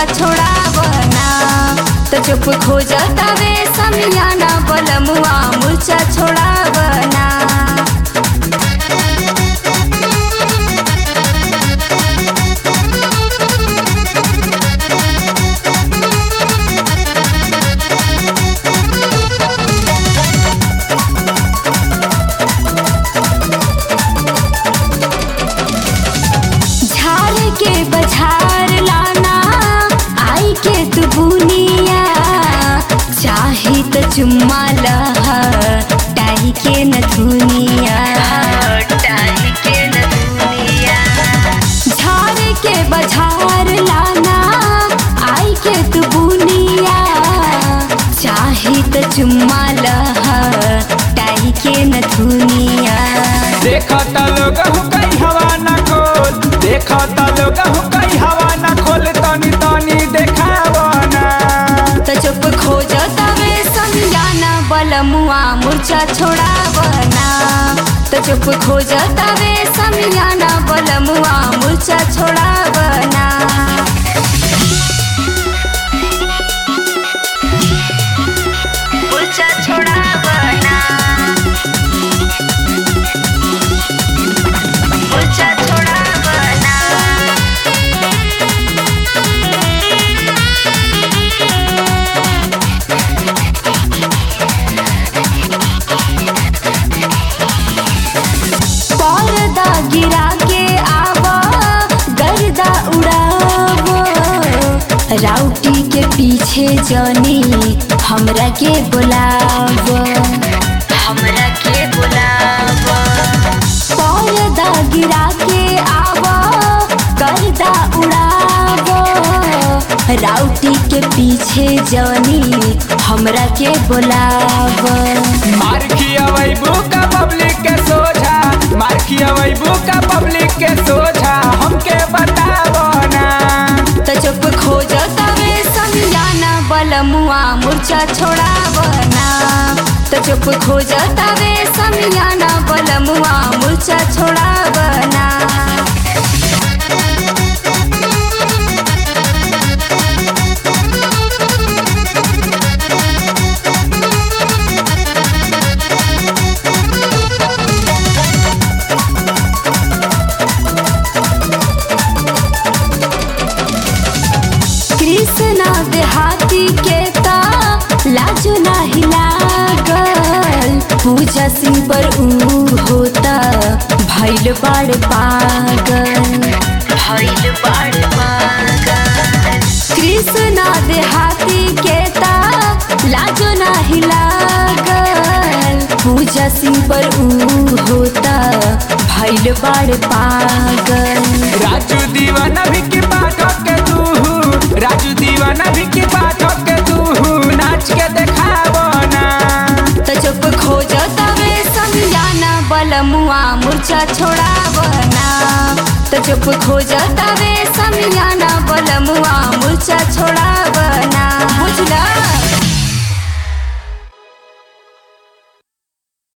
छोड़ावना तो चुप खो जातावे समियाना बलमुआ मुर्चा छोड़ावना झाड़ के बझार लाना आई के तू बुनिया चाही तो चुम्मा लह टाही के न धुनिया टाही के न धुनिया झाड़ के बझार लाना आई के तू बुनिया चाही तो चुम्मा लह टाही के न धुनिया देखत लोग हो कई हवा न खोल देखत लोग हो कई हवा न खोल तनी तनी देखावना तो चुप खो जातावे समझाना बलमुआ मुर्चा छोड़ावना तो चुप खो जातावे समझाना बलमुआ मुर्चा छोड़ावना मुर्चा छोड़ावना मुर्चा छोड़ावना पर्दा गिरा के आवा गर्दा उड़ावो राउटी के पीछे जनी हमरा के बुलावो हमरा के बुलावो पर्दा गिरा के आवा गर्दा उड़ावो राउटी के पीछे जनी हमरा के बुलावो मार खियावैबू का पब्लिक के सोझा मार खियावैबू का पब्लिक के सोझा हमके बतावना तो चुप खो जातावे समझाना बलमुआ मुर्चा छोड़ावना तो चुप खो जातावे समझाना बलमुआ मुर्चा छोड़ावना कृष्णा देहाती के ता लाजो नाही लागल पूजा सिंह पर ऊ होता भैल बाड़ पागल भैल बाड़ पागल कृष्णा देहाती के ता लाजो नाही लागल पूजा सिंह पर ऊ होता भैल बाड़ पागल राजू दीवाना भी की पाठक के तू राजू दीवाना भी की पाठक के तू नाच के देखावना तो चुप खो जातावे समझाना बलमुआ मुर्चा छोड़ावना तो चुप खो जातावे समझाना बलमुआ मुर्चा छोड़ावना